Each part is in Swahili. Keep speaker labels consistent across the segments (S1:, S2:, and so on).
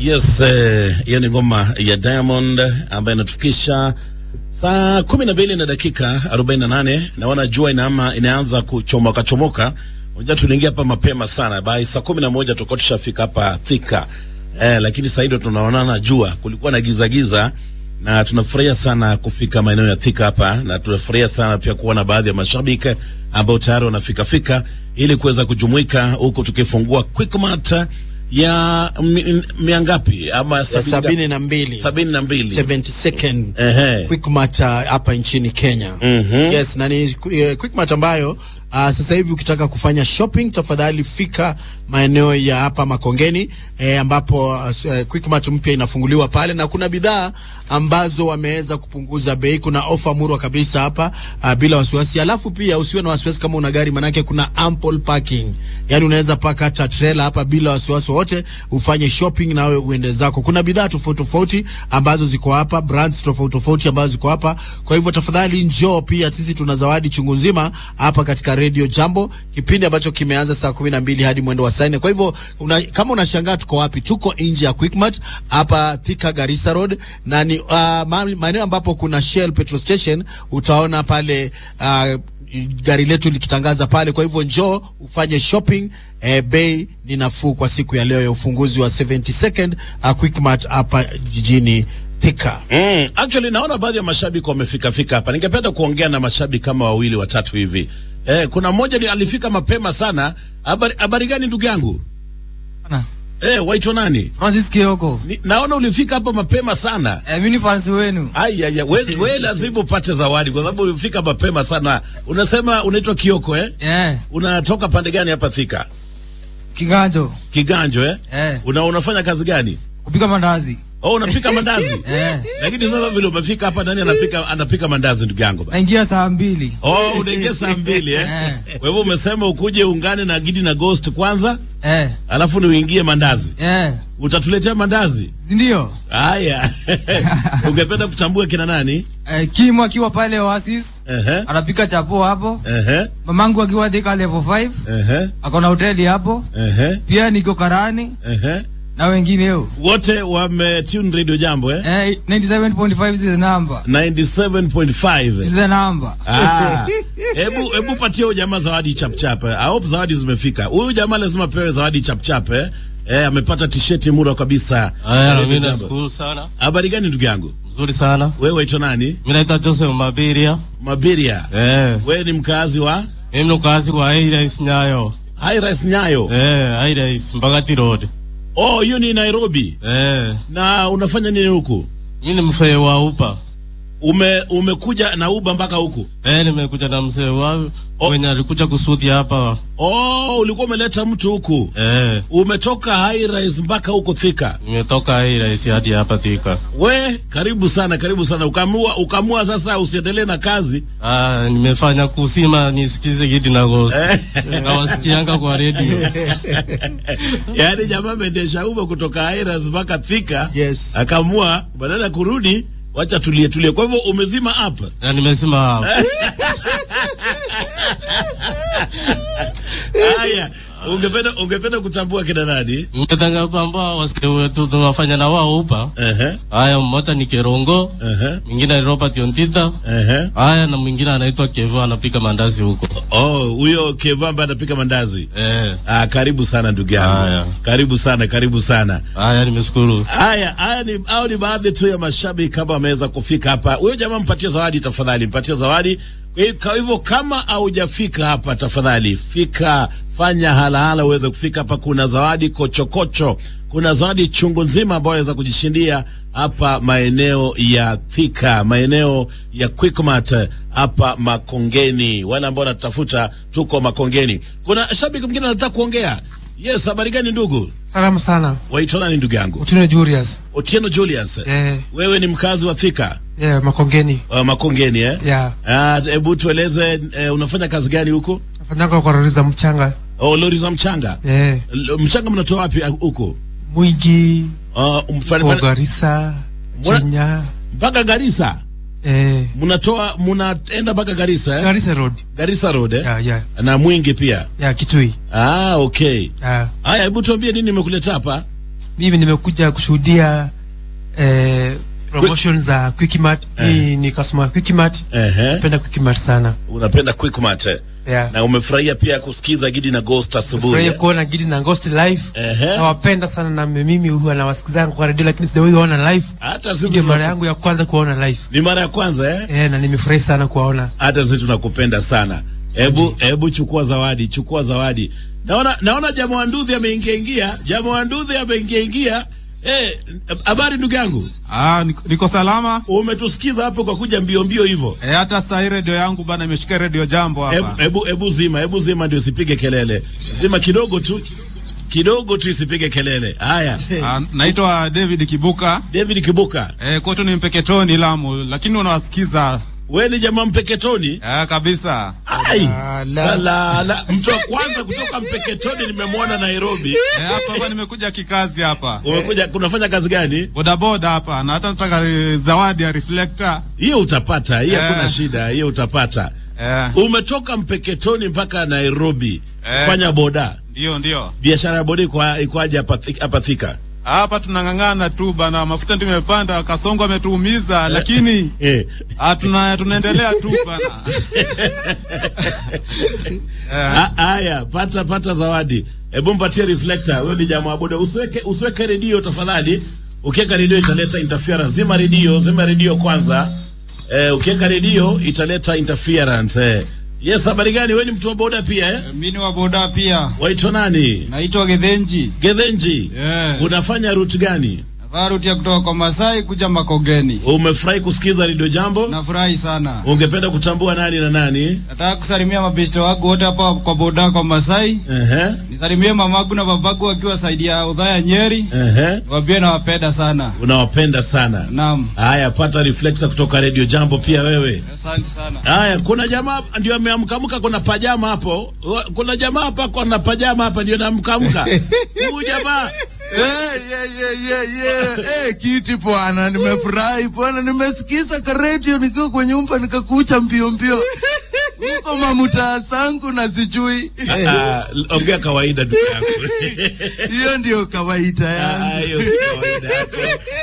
S1: Yes, hiyo eh, ni ngoma ya Diamond ambayo inatufikisha saa kumi na mbili na dakika arobaini na nane. Naona jua inaama, inaanza kuchomoka chomoka. Unajua tuliingia hapa mapema sana, by saa kumi na moja tulikuwa tushafika hapa Thika eh, lakini sasa ndio tunaonana jua, kulikuwa na giza giza na tunafurahia sana kufika maeneo ya Thika hapa, na tunafurahia sana pia kuona baadhi ya mashabiki ambao tayari wanafika fika ili kuweza kujumuika huku tukifungua Quickmart ya mi- mia ngapi ama
S2: ya
S1: sabini
S2: sabini na mbili
S1: sabini na mbili
S2: 72nd
S1: Ehe.
S2: Quickmart uh, hapa nchini Kenya. Yes, na ni uh, Quickmart ambayo uh, sasa hivi ukitaka kufanya shopping tafadhali fika maeneo ya hapa Makongeni eh, ambapo uh, Quickmart mpya inafunguliwa pale na kuna bidhaa ambazo wameweza kupunguza bei. Kuna ofa murwa kabisa hapa uh, bila wasiwasi. Alafu pia usiwe na wasiwasi kama una gari, manake kuna ample parking, yani unaweza paka hata trailer hapa bila wasiwasi wote, ufanye shopping nawe uende zako. Kuna bidhaa tofauti tofauti ambazo ziko hapa, brands tofauti tofauti ambazo ziko hapa. Kwa hivyo tafadhali njoo, pia sisi tuna zawadi chungu nzima hapa katika Radio Jambo, kipindi ambacho kimeanza saa kumi na mbili hadi mwendo wa saa nne. Kwa hivyo una, kama unashangaa tuko wapi, tuko nje ya Quickmart hapa Thika Garissa Road, na ni uh, ma- maeneo ambapo kuna Shell petrol station, utaona pale uh, gari letu likitangaza pale. Kwa hivyo njoo ufanye shopping. Eh, bei ni nafuu kwa siku ya leo ya ufunguzi wa 72nd uh, Quickmart hapa jijini Thika.
S1: Mm, actually naona baadhi ya mashabiki wamefika fika hapa. Ningependa kuongea na mashabiki kama wawili watatu hivi. Eh, kuna mmoja ni alifika mapema sana. Habari habari gani ndugu yangu?
S3: Ana,
S1: Eh, waitwa nani?
S3: Francis Kioko.
S1: Ni, naona ulifika hapa mapema sana.
S3: Eh, mimi ni fans wenu.
S1: Ai ai ai, we, we lazima upate zawadi kwa sababu ulifika mapema sana. Unasema unaitwa Kioko eh?
S3: Eh,
S1: Unatoka pande gani hapa Thika?
S3: kiganjo.
S1: Kiganjo eh?
S3: Eh,
S1: Una unafanya kazi gani?
S3: kupika mandazi.
S1: Oh, unapika mandazi.
S3: Eh,
S1: Lakini sasa vile umefika hapa nani anapika anapika mandazi ndugu yangu bana?
S3: naingia saa mbili.
S1: Oh, unaingia saa mbili eh?
S3: Eh.
S1: Kwa hivyo umesema ukuje ungane na Gidi na Ghost kwanza,
S3: Eh,
S1: alafu ni uingie mandazi.
S3: eh,
S1: Utatuletea mandazi?
S3: si ndio?
S1: Haya. Ungependa kutambua kina nani?
S3: Eh, Kim akiwa pale Oasis
S1: Ehe.
S3: anapika chapo hapo.
S1: Ehe.
S3: Mamangu akiwa Thika level 5
S1: Ehe.
S3: ako na hoteli hapo.
S1: Ehe.
S3: Pia niko Karani
S1: Ehe.
S3: na wengineo.
S1: Wote wame tune radio jambo eh?
S3: Eh, 97.5 is the number.
S1: 97.5.
S3: Is the number.
S1: Ah. Hebu hebu patie huyu jamaa zawadi chap chap. eh. I hope zawadi zimefika. Huyu jamaa lazima pewe zawadi chap chap eh. Eh, amepata t-shirt mura kabisa.
S4: Haya, na
S1: Radio
S4: mimi
S1: Jambo.
S4: nashukuru sana,
S1: Habari gani ndugu yangu?
S4: mzuri sana.
S1: Wewe waitwa nani?
S4: Mimi naitwa Joseph Mabiria.
S1: Mabiria.
S4: Eh,
S1: Wewe ni mkazi wa
S4: mimi ni mkazi wa Highrise Nyayo.
S1: High Rise Nyayo.
S4: Eh, Highrise Mbagati Road.
S1: Oh, hiyo ni Nairobi.
S4: Eh,
S1: Na unafanya nini huku?
S4: mimi ni mzee wa upa.
S1: Ume umekuja na Uber mpaka huku?
S4: Eh, nimekuja na mzee wangu
S1: Oh.
S4: mwenye alikuja kusudi hapa.
S1: Oh, ulikuwa umeleta mtu huku.
S4: Eh,
S1: Umetoka High Rise mpaka huko Thika.
S4: nimetoka Highrise hadi hapa Thika.
S1: We, karibu sana, karibu sana. Ukamua ukamua sasa usiendelee na kazi.
S4: Ah, nimefanya kusima nisikize Gidi na Ghost.
S1: Eh.
S4: Nawasikianga kwa radio.
S1: Yaani jamaa ameendesha Uber kutoka High Rise mpaka Thika.
S2: Yes.
S1: Akamua badala ya kurudi, wacha tulie tulie. Kwa hivyo umezima hapa.
S4: Na nimesema hapa.
S1: Haya, ungependa ungependa kutambua kina nani?
S4: Ningetaka kwamba wasikie wetu tunafanya na wao upa.
S1: Ehe.
S4: Haya, mmoja ni Kerongo,
S1: Ehe.
S4: mwingine ni Robert Ontita.
S1: Ehe.
S4: Haya, na mwingine anaitwa Kevo anapika mandazi huko.
S1: Oh, huyo Keva ambaye anapika mandazi.
S4: Eh,
S1: Ah, karibu sana ndugu yangu.
S4: Haya.
S1: Karibu sana, karibu sana.
S4: haya nimeshukuru.
S1: Haya, haya ni hao ni baadhi tu ya mashabiki kama wameweza kufika hapa. Huyo jamaa mpatie zawadi tafadhali, mpatie zawadi. Kwa hiyo- Kwa hivyo kama haujafika hapa tafadhali fika, fanya halahala uweze kufika hapa. Kuna zawadi kochokocho, kuna zawadi chungu nzima ambayo waweza kujishindia hapa maeneo ya Thika, maeneo ya Quickmart hapa Makongeni. Wale ambao wanatafuta, tuko Makongeni. Kuna shabiki mwingine anataka kuongea. Yes, habari gani ndugu?
S5: Salama sana.
S1: Waitwa nani ndugu yangu?
S5: Utino Julius.
S1: Otieno Julius.
S5: Eh,
S1: Wewe ni mkazi wa Thika
S5: yeah, Makongeni.
S1: uh, Makongeni eh?
S5: Yeah.
S1: Ah, hebu tueleze eh, unafanya kazi gani huko?
S5: Nafanyanga kwa lori za mchanga.
S1: Oh, lori za mchanga.
S5: Eh,
S1: L- mchanga mnatoa wapi ah, huko?
S5: Mwingi,
S1: Uh, mfani-
S5: kwa
S1: fani-
S5: Garissa,
S1: Mbona-
S5: Chenya.
S1: mpaka Garissa.
S5: Eh,
S1: Mnatoa mnaenda mpaka Garissa eh?
S5: Garissa Road.
S1: Garissa Road eh?
S5: Yeah, yeah.
S1: Na Mwingi pia.
S5: Yeah, Kitui.
S1: Ah, okay.
S5: Yeah.
S1: Haya, hebu tuambie nini imekuleta hapa?
S5: mimi nimekuja kushuhudia eh, promotion za Quickmart. Mimi ni customer wa Quickmart.
S1: Ehe.
S5: Napenda Quickmart sana.
S1: Unapenda Quickmart. eh?
S5: Yeah.
S1: Na umefurahia pia kusikiza Gidi na Ghost asubuhi.
S5: Furahia
S1: eh?
S5: kuona Gidi na Ghost live.
S1: Ehe.
S5: Nawapenda sana na mimi huwa nawasikizanga kwa radio lakini sijawahi kuona live.
S1: Hata
S5: Hii
S1: sisi
S5: ndio mara
S1: tunaku-
S5: yangu ya kwanza kuwaona live.
S1: ni mara ya kwanza eh?
S5: Eh, na nimefurahi sana kuwaona.
S1: hata sisi tunakupenda sana. Hebu hebu chukua zawadi, chukua zawadi. Naona naona jamaa wa Nduthi ameingia ingia, jamaa wa Nduthi ameingia ingia. Eh, habari ndugu yangu,
S6: Ah, niko, niko salama.
S1: umetusikiza hapo kwa kuja mbio mbio hivyo.
S6: E, hata saa hii redio yangu bana imeshika redio jambo
S1: Hebu
S6: hapa.
S1: hebu hebu zima, hebu zima ndio isipige kelele. Zima kidogo tu. Kidogo tu isipige kelele. Haya.
S6: Ah, naitwa David Kibuka.
S1: David Kibuka,
S6: E, kwetu ni Mpeketoni Lamu, lakini unawasikiza
S1: wewe ni jamaa Mpeketoni?
S6: e, kabisa.
S1: Ai.
S2: Ah, la.
S1: La, la, mtu wa kwanza kutoka Mpeketoni nimemwona Nairobi.
S6: E, hapa hapa nimekuja kikazi hapa.
S1: Umekuja kunafanya kazi gani?
S6: Bodaboda hapa na hata nataka eh, zawadi ya reflector.
S1: hiyo utapata hiyo
S6: Eh.
S1: hakuna shida hiyo utapata
S6: Eh,
S1: umetoka mpeketoni mpaka nairobi
S6: Eh.
S1: fanya boda
S6: ndio ndio.
S1: biashara ya boda iko ikoaje hapa Thi- hapa thika
S6: Hapa tunang'ang'ana tu bana, mafuta ndio imepanda, kasongo ametuumiza, lakini
S1: eh.
S6: ah, tuna, tunaendelea tu bana.
S1: Ha- haya pata pata zawadi hebu mpatie reflector wewe ni jamaa wa boda usiweke usiweke redio tafadhali ukiweka redio italeta interference zima redio zima redio kwanza eh, ukiweka redio italeta interference eh. yes habari gani wewe ni mtu wa boda pia eh?
S7: Mimi ni wa boda pia.
S1: waitwa nani
S7: Naitwa Gedhenji.
S1: gedhenji
S7: Yeah.
S1: unafanya route gani
S7: Navaa ruti ya kutoka kwa Masai kuja Makogeni.
S1: umefurahi kusikiza redio jambo
S7: Nafurahi sana.
S1: ungependa kutambua nani na nani
S7: Nataka kusalimia mabeshte wangu wote hapa kwa boda kwa Masai.
S1: Ehe,
S7: Nisalimie mamagu na babagu wakiwa saidi ya udhaya Nyeri.
S1: ehe.
S7: Niwaambie nawapenda sana.
S1: unawapenda sana
S7: Naam.
S1: haya pata reflector kutoka redio jambo pia wewe
S7: Asante sana.
S1: haya kuna jamaa ndio ameamkamka kuna pajama hapo Wa- kuna jamaa hapa kuna pajama hapa ndio naamkamka huyu jamaa
S2: Eh, yeah, yeah, yeah, yeah. Eh, kiti bwana, nimefurahi bwana, nimesikiza ka radio nikiwa kwa nyumba nikakucha mbio mbio huko mamutaa zangu na sijui
S1: Ah, ongea kawaida ndugu yangu
S2: hiyo ndio kawaida
S1: Ah,
S2: yangu
S1: hiyo si kawaida yako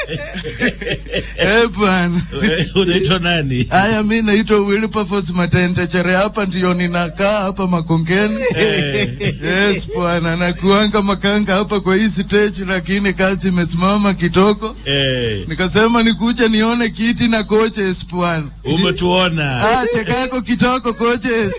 S2: eh bwana.
S1: Wewe unaitwa nani
S2: Haya, mi naitwa Wilberforce Matendechere, hapa ndio ninakaa hapa Makongeni. Yes bwana, nakuanga makanga hapa kwa hii stage, lakini kazi imesimama kidogo,
S1: eh,
S2: nikasema nikuja nione kiti na coaches bwana.
S1: umetuona
S2: Ah, chekako kitoko coaches.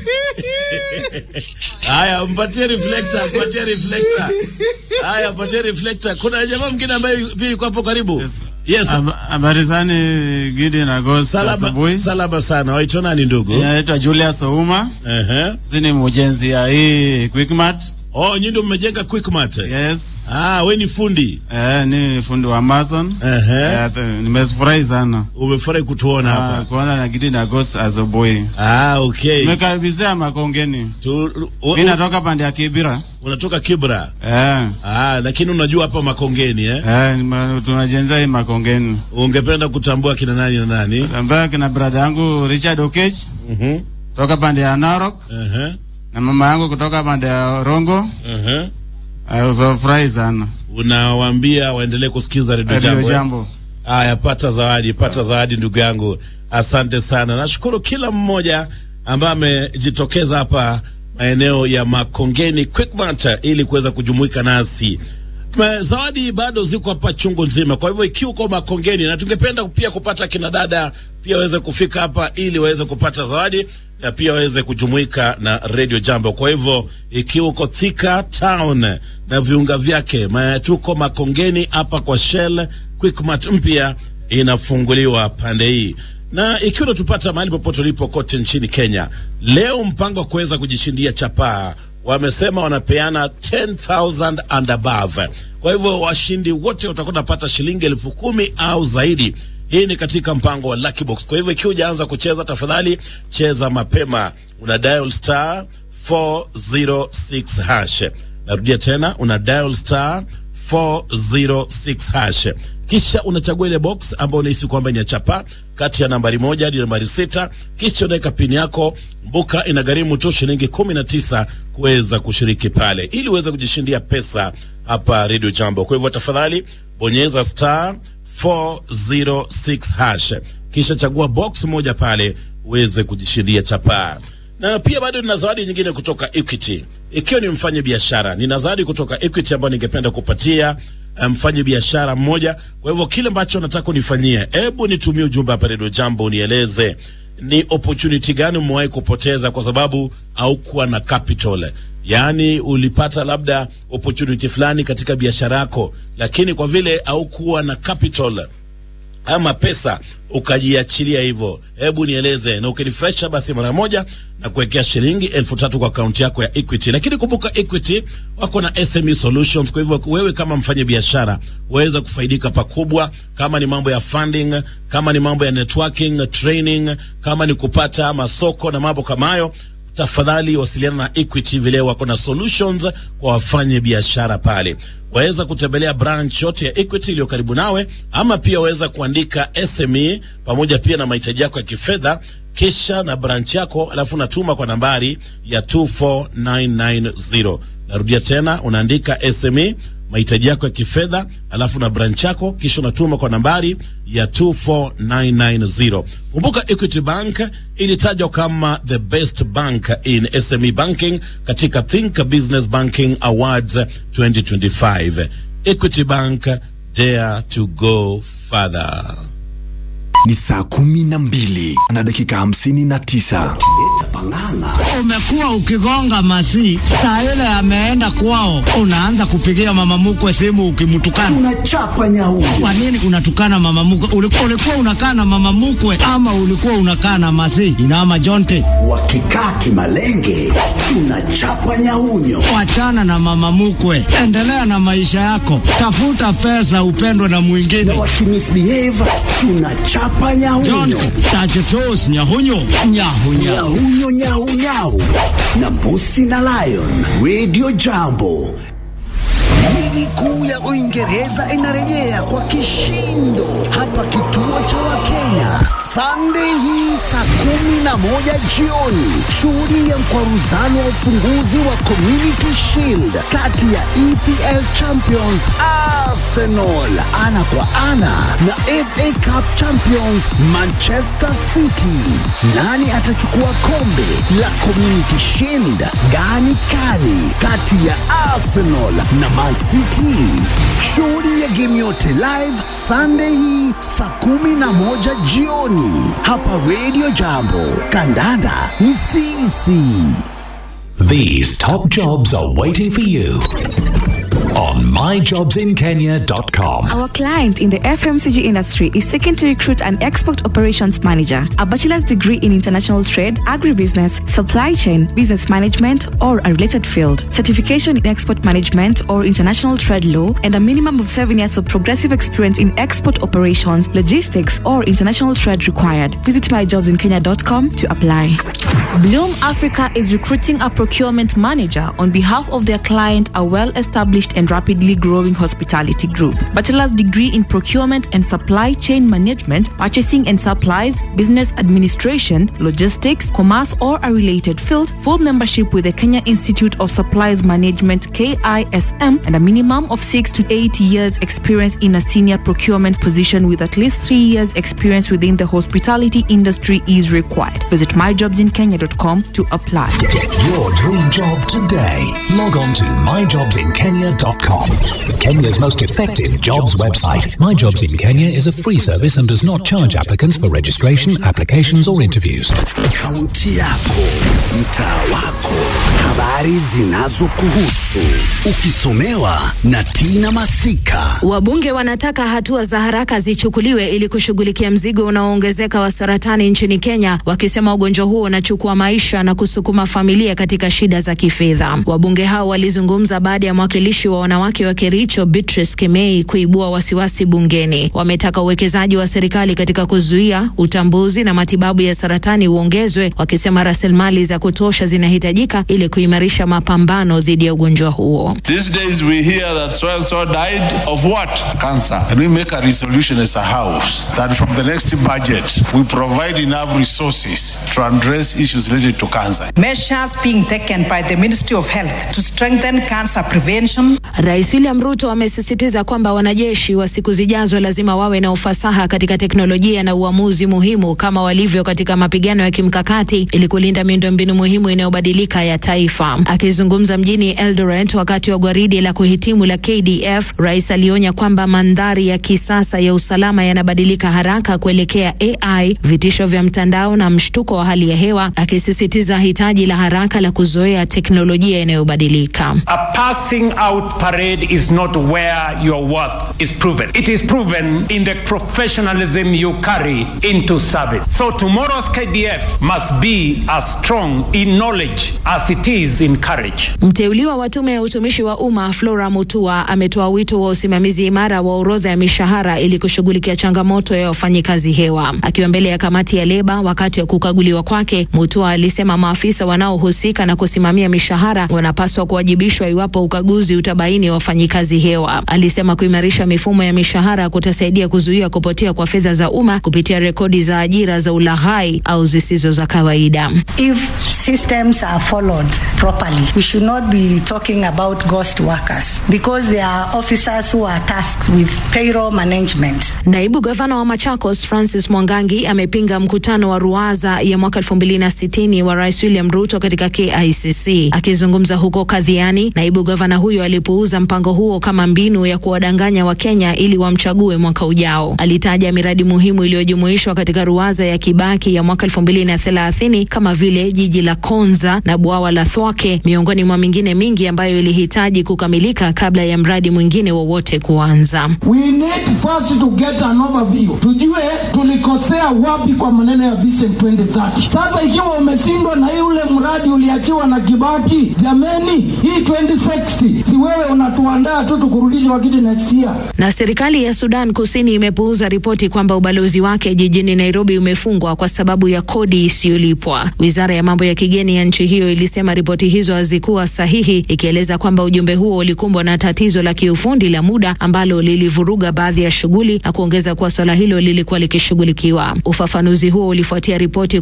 S1: Haya, mpatie reflector, mpatie reflector. Haya, mpatie reflector. Kuna jamaa mwingine ambaye pia yuko hapo karibu. Yes.
S8: Habari zani Gidi na Ghost
S1: Salama,
S8: asubuhi.
S1: salama sana. Waitwa nani ndugu?
S8: Naitwa Julius Ouma.
S1: Ehe.
S8: Sisi ni mjenzi ya hii Quickmart.
S1: Oh, nyinyi ndio mmejenga Quickmart.
S8: Yes.
S1: Ah, we ni fundi.
S8: Eh, ni fundi wa Amazon.
S1: Ehe.
S8: Eh, th- nimefurahi sana.
S1: Umefurahi kutuona
S8: Ah,
S1: hapa.
S8: kuona na Gidi na Ghost asubuhi.
S1: Ah, okay.
S8: Tumekaribizia Makongeni.
S1: Tu, u,
S8: Mimi
S1: u,
S8: natoka pande ya Kibira.
S1: unatoka Kibra.
S8: Eh.
S1: Ah, lakini unajua hapa Makongeni eh?
S8: Eh, nima- tunajenzea hii Makongeni.
S1: Ungependa kutambua kina nani na nani?
S8: Ambaye kina brother yangu Richard Okech
S1: Mhm.
S8: kutoka pande ya Narok
S1: Ehe.
S8: na mama yangu kutoka pande ya Rongo.
S1: Ehe.
S8: Ayosafurahi sana.
S1: Unawaambia waendelee kusikiza redio
S8: Radio
S1: jambo. eh?
S8: Jambo.
S1: Haya, pata zawadi, pata zawadi ndugu yangu, asante sana. Nashukuru kila mmoja ambaye amejitokeza hapa maeneo ya Makongeni Quickmart ili kuweza kujumuika nasi. Ma- Zawadi bado ziko hapa chungu nzima, kwa hivyo ikiwa uko Makongeni, na tungependa pia kupata kina dada pia waweze kufika hapa ili waweze kupata zawadi na pia waweze kujumuika na Radio Jambo. Kwa hivyo ikiwa uko Thika Town na viunga vyake, ma- tuko Makongeni hapa kwa Shell Quickmart mpya inafunguliwa pande hii na ikiwa unatupata mahali popote ulipo kote nchini Kenya, leo mpango wa kuweza kujishindia chapaa wamesema wanapeana 10,000 and above. Kwa hivyo washindi wote watakuwa wanapata shilingi elfu kumi au zaidi. Hii ni katika mpango wa Lucky Box. Kwa hivyo ikiwa hujaanza kucheza, tafadhali cheza mapema. Una dial star 406 hash. Narudia tena, una dial star 406 hash kisha unachagua ile box ambayo unahisi kwamba ni ya chapa kati ya nambari moja hadi nambari sita kisha unaweka pini yako mbuka inagharimu tu shilingi kumi na tisa kuweza kushiriki pale ili uweze kujishindia pesa hapa Radio Jambo. Kwa hivyo tafadhali bonyeza star 406 hash kisha chagua box moja pale uweze kujishindia chapaa. Na pia bado nina zawadi nyingine kutoka Equity. Ikiwa ni mfanye biashara, nina zawadi kutoka Equity ambayo ningependa kupatia mfanye biashara mmoja. Kwa hivyo kile ambacho nataka unifanyie, hebu nitumie ujumbe hapa Radio Jambo, unieleze ni opportunity gani umewahi kupoteza kwa sababu haukuwa na capital. Yaani ulipata labda opportunity fulani katika biashara yako, lakini kwa vile haukuwa na capital ama pesa ukajiachilia hivyo, hebu nieleze, na ukinifresha basi mara moja na kuwekea shilingi elfu tatu kwa akaunti yako ya Equity. Lakini kumbuka Equity wako na SME solutions, kwa hivyo wewe kama mfanye biashara waweza kufaidika pakubwa, kama ni mambo ya funding, kama ni mambo ya networking, training, kama ni kupata masoko na mambo kama hayo tafadhali wasiliana na Equity vile wako na solutions kwa wafanye biashara pale. Waweza kutembelea branch yote ya Equity iliyo karibu nawe, ama pia waweza kuandika SME pamoja pia na mahitaji yako ya kifedha kisha na branch yako, alafu unatuma kwa nambari ya 24990. Narudia tena, unaandika SME mahitaji yako ya kifedha alafu na branch yako kisha unatuma kwa nambari ya 24990. Kumbuka Equity Bank ilitajwa kama the best bank in SME banking katika Think Business Banking Awards 2025. Equity Bank, dare to go further.
S9: Ni saa kumi na mbili na dakika hamsini na tisa.
S10: Umekuwa ukigonga masi saa ile ameenda kwao, unaanza kupigia mama mkwe simu ukimtukana,
S11: unachapa nyau.
S10: Kwa nini unatukana mama mkwe? Ulikuwa, ulikuwa unakaa na mama mkwe ama ulikuwa unakaa na masi inama jonte?
S11: Wakikaa kimalenge, unachapa nyaunyo.
S10: Wachana na mama mkwe, endelea na maisha yako, tafuta pesa, upendwe na mwingine.
S11: Na wakimisbehave, tunachapa nyaunyo.
S10: Jonte tachetos nyahunyo nyahunya
S11: Nyahunyo nyau nyau na Mbusi na Lion Radio Jambo. Ligi kuu ya Uingereza inarejea kwa kishindo hapa kituo cha Wakenya Sunday hii saa kumi na moja jioni. Shuhudia mkwaruzano wa ufunguzi wa Community Shield kati ya EPL Champions Arsenal ana kwa ana na FA Cup Champions Manchester City. Nani atachukua kombe la Community Shield? Gani kali kati ya Arsenal na Man City? Shuhudia game yote live Sunday hii saa kumi na moja jioni hapa Radio Jambo. Kandanda ni sisi.
S12: These top jobs are waiting for you on myjobsinkenya.com.
S13: Our client in the FMCG industry is seeking to recruit an export operations manager, a bachelor's degree in international trade, agribusiness, supply chain, business management, or a related field, certification in export management or international trade law, and a minimum of seven years of progressive experience in export operations, logistics, or international trade required. Visit myjobsinkenya.com to apply.
S14: Bloom Africa is recruiting a procurement manager on behalf of their client, a well established and rapidly growing hospitality group. Bachelor's degree in procurement and supply chain management, purchasing and supplies, business administration, logistics, commerce, or a related field. Full membership with the Kenya Institute of Supplies Management KISM and a minimum of six to eight years experience in a senior procurement position with at least three years experience within the hospitality industry is required. Visit myjobsinkenya.com to apply.
S12: Get your dream job today. Log on to myjobsinkenya.com. Kenya's most effective jobs website. My Jobs in Kenya is a free service and does not charge applicants for registration, applications, or interviews.
S11: Kaunti yako, mtaa wako, habari zinazokuhusu, ukisomewa na Tina Masika.
S15: Wabunge wanataka hatua za haraka zichukuliwe ili kushughulikia mzigo unaoongezeka wa saratani nchini Kenya, wakisema ugonjwa huo unachukua maisha na kusukuma familia katika shida za kifedha. Wabunge hao walizungumza baada ya mwakilishi wa wanawake wa Kericho Beatrice Kemei kuibua wasiwasi bungeni. Wametaka uwekezaji wa serikali katika kuzuia, utambuzi na matibabu ya saratani uongezwe, wakisema rasilimali za kutosha zinahitajika ili kuimarisha mapambano dhidi ya ugonjwa huo.
S16: These days we hear that so and so died of what? Cancer. And we make a resolution as a house that from the next budget we provide enough resources to address issues related to cancer.
S17: Measures being taken by the Ministry of Health to strengthen cancer prevention
S15: Rais William Ruto amesisitiza kwamba wanajeshi wa siku zijazo lazima wawe na ufasaha katika teknolojia na uamuzi muhimu kama walivyo katika mapigano ya kimkakati ili kulinda miundombinu muhimu inayobadilika ya taifa. Akizungumza mjini Eldoret wakati wa gwaridi la kuhitimu la KDF, rais alionya kwamba mandhari ya kisasa ya usalama yanabadilika haraka kuelekea AI, vitisho vya mtandao na mshtuko wa hali ya hewa, akisisitiza hitaji la haraka la kuzoea teknolojia inayobadilika.
S17: A passing out parade is not where your worth is proven. It is proven in the professionalism you carry into service. So tomorrow's KDF must be as strong in knowledge as it is in courage.
S15: Mteuliwa wa tume ya utumishi wa umma Flora Mutua ametoa wito wa usimamizi imara wa orodha ya mishahara ili kushughulikia changamoto ya wafanyikazi hewa. Akiwa mbele ya kamati ya leba wakati wa kukaguliwa kwake, Mutua alisema maafisa wanaohusika na kusimamia mishahara wanapaswa kuwajibishwa iwapo ukaguzi utabaini wafanyikazi hewa. Alisema kuimarisha mifumo ya mishahara kutasaidia kuzuia kupotea kwa fedha za umma kupitia rekodi za ajira za ulaghai au zisizo za kawaida.
S18: If systems are followed properly, we should not be talking about ghost workers because there are officers who are tasked with payroll management.
S15: Naibu gavana wa Machakos Francis Mwangangi amepinga mkutano wa ruwaza ya mwaka 2060 wa Rais William Ruto katika KICC. Akizungumza huko Kadhiani, naibu gavana huyo alipuuza mpango huo kama mbinu ya kuwadanganya Wakenya ili wamchague mwaka ujao. Alitaja miradi muhimu iliyojumuishwa katika ruwaza ya Kibaki ya mwaka 2030 kama vile jiji la Konza na bwawa la Thwake miongoni mwa mingine mingi ambayo ilihitaji kukamilika kabla ya mradi mwingine wowote kuanza.
S19: We need first to get an overview, tujue tulikosea wapi kwa maneno ya Vision 2030. Sasa ikiwa umeshindwa na yule mradi uliachiwa na Kibaki, jameni, hii 2060 si wewe unatuandaa tu tukurudishe wakati next year.
S15: Na serikali ya Sudan Kusini imepuuza ripoti kwamba ubalozi wake jijini Nairobi umefungwa kwa sababu ya kodi isiyolipwa. Wizara ya mambo ya kigeni ya nchi hiyo ilisema ripoti hizo hazikuwa sahihi, ikieleza kwamba ujumbe huo ulikumbwa na tatizo la kiufundi la muda ambalo lilivuruga baadhi ya shughuli na kuongeza kuwa swala hilo lilikuwa likishughulikiwa. Ufafanuzi huo ulifuatia ripoti